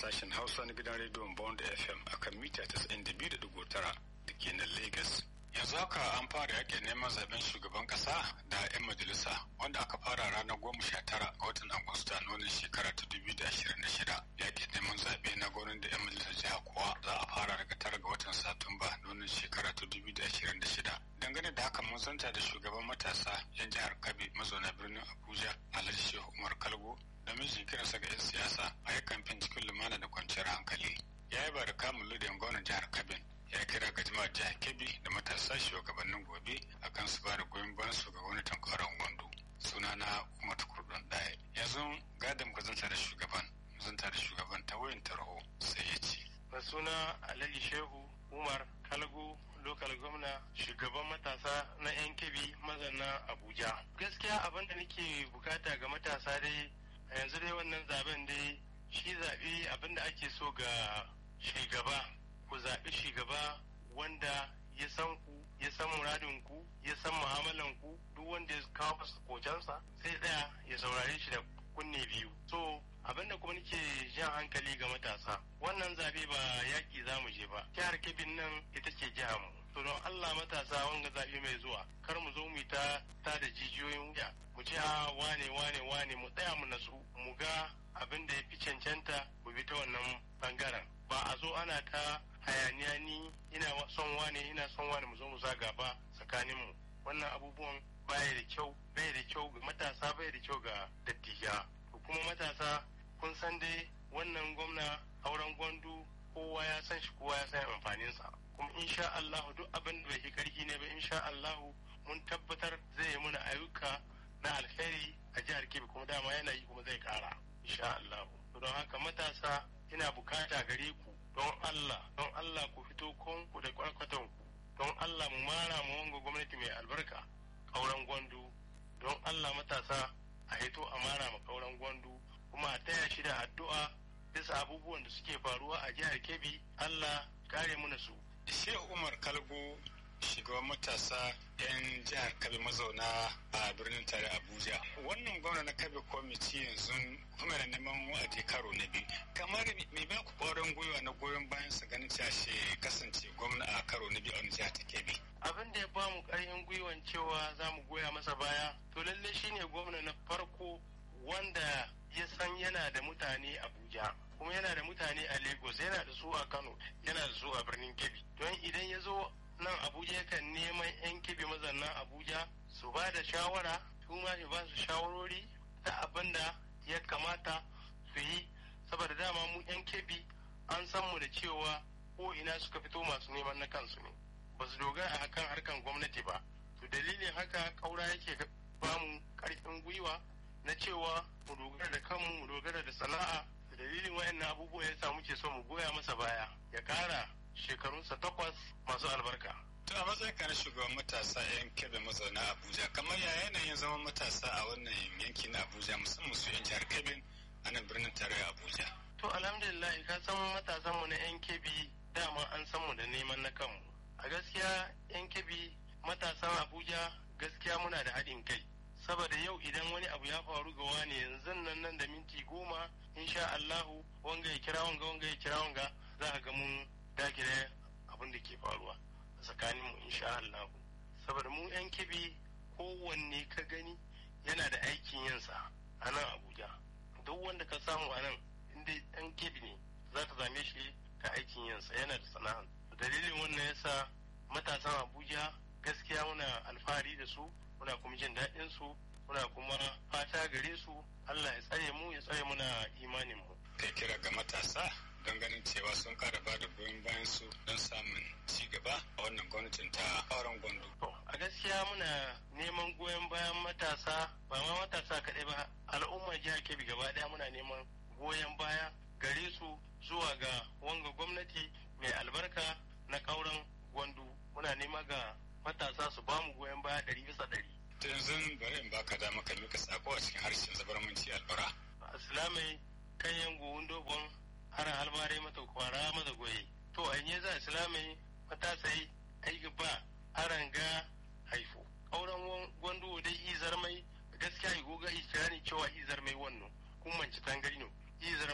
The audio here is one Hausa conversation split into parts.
sashen Hausa na gidan rediyon Bond FM akan mita 92.9 da ke nan Lagos. Yanzu haka an fara yakin neman zaben shugaban kasa da 'yan majalisa wanda aka fara ranar goma sha tara ga watan Agusta na wannan shekara ta dubu da ashirin da shida. Yakin neman zaɓe na gwamnati da 'yan majalisar jiha kuwa za a fara daga tara ga watan Satumba na wannan shekara ta dubu da ashirin da shida. Dangane da haka mun santa da shugaban matasa 'yan jihar Kabe mazauna birnin Abuja Alhaji Shehu Umar Kalgo da mijin kiransa ga 'yan siyasa a yi kamfen cikin lumana da kwanciyar hankali. Ya yi ba da kamun ludayin gwamnan jihar Kabin ya kira ga jama'ar jihar Kebbi da matasa shugabannin gobe akan su ba da goyon bayan su ga gwamnatin karon gwando. Sunana Umar Tukurdun Ɗaya. Yanzu gadon ka zanta da shugaban, zanta da shugaban ta wayan tarho sai ya ce. Da suna Alhaji Shehu Umar Kalgo lokal gwamna shugaban matasa na yan kebi mazana Abuja. Gaskiya abin da nake bukata ga matasa dai a yanzu dai wannan zaben dai shi zaɓe abin da ake so ga shugaba ku zaɓi shugaba wanda ya san ku ya san muradin ku ya san mu'amalan ku duk wanda ya kawo masa kocansa sai ɗaya ya saurare shi da kunne biyu so abin da kuma nake jan hankali ga matasa wannan zaɓe ba yaƙi za mu je ba jihar kebin nan ita ce jihar mu to don Allah matasa wanga zaɓe mai zuwa kar mu zo mu ta ta da jijiyoyin wuya mu ce a wane wane wane mu tsaya mu nasu mu ga abin da ya fi cancanta mu bi ta wannan bangaren ba a zo ana ta hayaniya ni ina son wane ina son wane mu zo mu zaga ba tsakanin mu wannan abubuwan baya da kyau baya da kyau ga matasa baya da kyau ga dattija kuma matasa kun san dai wannan gwamna auren gwandu kowa ya san shi kowa ya san amfaninsa kuma insha Allah duk abin da bai karfi ne ba insha Allah mun tabbatar zai yi muna ayyuka na alheri a jihar Kebbi kuma dama yana yi kuma zai kara insha Allah don haka matasa ina bukata gare ku don Allah don Allah ku fito konku da kwarkwatan ku don Allah mu mara mu wanga gwamnati mai albarka kauran gwandu don Allah matasa a hito a mara ma kauran gwandu kuma a taya shi da addu'a bisa abubuwan da suke faruwa a jihar Kebbi Allah kare mu su Shehu Umar Kalgo shugaban matasa 'yan jihar Kabe mazauna a birnin tare Abuja. Wannan gwamna na Kabe kwamiti yanzu kuma da neman wa'adi karo na biyu. Kamar me ba ku ƙwarin gwiwa na goyon bayan sa ganin cewa shi kasance gwamna a karo na biyu a wani jihar ta Kebbi. Abin da ya ba mu ƙarfin gwiwan cewa za mu goya masa baya to lalle shine gwamna na farko wanda ya san yana da mutane Abuja. kuma yana da mutane a lagos yana da su a kano yana da su a birnin kebbi don idan ya zo nan abuja yakan neman yan kebbi mazannan abuja su ba da shawara su ma ba su shawarori ta abin da ya kamata su yi saboda dama mu yan kebbi an san mu da cewa ko ina suka fito masu neman na kansu ne ba su dogara a kan harkan gwamnati ba to dalilin haka kaura yake ba mu karfin gwiwa na cewa mu dogara da kanmu mu dogara da sana'a dalilin wayannan abubuwa ya samu ke so mu goya masa baya ya kara shekarunsa takwas masu albarka. To a matsayin ka na shugaban matasa yan kebe mazauna Abuja kamar ya yanayin zaman matasa a wannan yanki na Abuja musamman su yan jihar Kebbi a nan birnin tarayya Abuja. To alhamdulillah ka san matasan mu na yan Kebbi dama an san mu da neman na kanmu. A gaskiya yan Kebbi matasan Abuja gaskiya muna da haɗin kai. saboda yau idan wani abu ya faru ga wani yanzu nan nan da minti goma insha Allahu wanga ya kira wanga wanga ya kira wanga za a ga mun dakile abin da ke faruwa a tsakanin mu insha Allahu saboda mu yan kibi kowanne ka gani yana da aikin yinsa a nan Abuja duk wanda ka samu a nan inda yan kibi ne za ka same shi da aikin yinsa yana da sana'a dalilin wannan yasa matasan Abuja gaskiya muna alfahari da su muna kuma jin daɗin su muna kuma fata gare su Allah ya tsare mu ya tsare muna imanin mu kai kira ga matasa don ganin cewa sun kara ba da goyon bayan su don samun ci gaba a wannan gwamnatin ta auren gwandu. a gaskiya muna neman goyon bayan matasa ba ma matasa kaɗai ba al'ummar jihar Kebbi gaba ɗaya muna neman goyon baya gare su zuwa ga wanga gwamnati mai albarka na kauran gwandu muna nema ga matasa su ba mu goyon baya ɗari bisa ɗari. Ta yanzu bari in baka dama ka mika sako a cikin harshen zabarmanci albara. Islamai kan yan gowun dobon haran albare mata kwara mata goye. To an yi za islamai matasa yi aiki ba haran ga haifo. Auren gwandu dai izar mai gaskiya yi goga ikirani cewa izar mai wannan kun manci tangari no izar mai wannan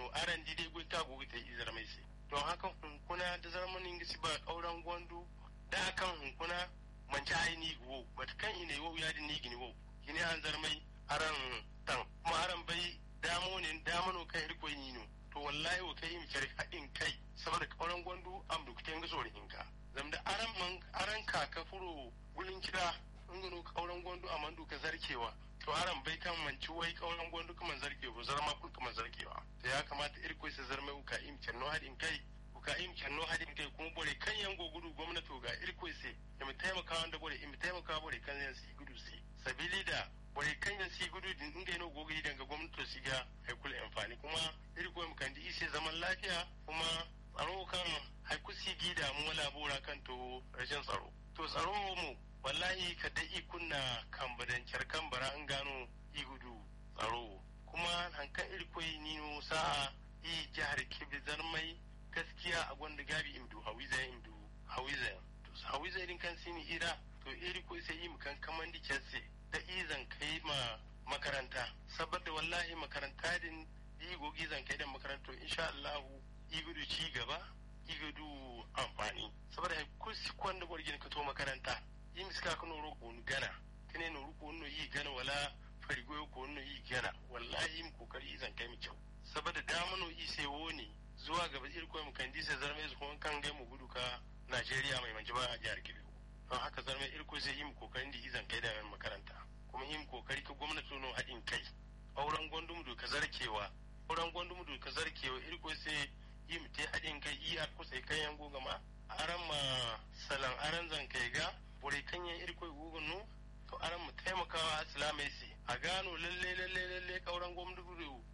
no aran di dai gulta gogi ta izar mai sai don haka hunkuna da zarmanin gisi ba kauran gwandu da kan hunkuna manci aini wo bata kan ine wo ya ni gini wo gini an zarmai aran tan kuma aran bai damo ne damano kai riko ni no to wallahi wa kai mi kare haɗin kai saboda kauran gwandu am dukten ga sore hinka zamda aran man aran kaka furo gulin kira ingano kauran gwandu a mandu ka zarkewa to aran bai kan manci wai kauran gwandu kuma zarke ko zarma kun kuma zarkewa to ya kamata irko su zarme uka im kenno haɗin kai uka im kenno haɗin kai kuma bore kan yango gudu gwamnati ga irko sai ya mu taimaka wanda bore im taimaka bore kan yan si gudu si sabili da bore kan yan si gudu din inga no gogi daga gwamnati su ga haikul amfani kuma irko mu kan di ise zaman lafiya kuma tsaro kan haikusi gida mu labora kan to rashin tsaro to tsaro mu wallahi ka dai kunna kambadancar kambara an gano igudu tsaro kuma hankan irkoi nino sa'a i jihar kebbi zarmai gaskiya a gwanda gabi imdu hawiza imdu hawiza to hawiza irin kan sini ira to irkoi sai yi mukan kaman di kyanse da izan kai ma makaranta saboda wallahi makaranta din igogi zan kai da makaranto insha Allah igudu ci gaba igudu amfani saboda kusi kwanda gwargin ka to makaranta yi miska ka noro ko gana kene noro ko no yi gana wala farigo ko no yi gana wallahi mu kokari zan kai mu kyau saboda damano yi sai woni zuwa gaba ir ko mu kan disa zarme su kuma kan gai mu gudu ka Najeriya mai manji ba a jihar Kebbi don haka zarme ir ko sai yi mu kokarin da izan kai da makaranta kuma yi mu kokari ka gwamnati no haɗin kai auren gwandum ka zarkewa auren gwandum ka zarkewa ir ko sai yi mu te haɗin kai iya kusa kai yango gama aran ma salan aran zan kai ga bore kanyen irkoi gugun no to aran mu taimakawa islamai si a gano lalle lalle lalle kauran gwamnati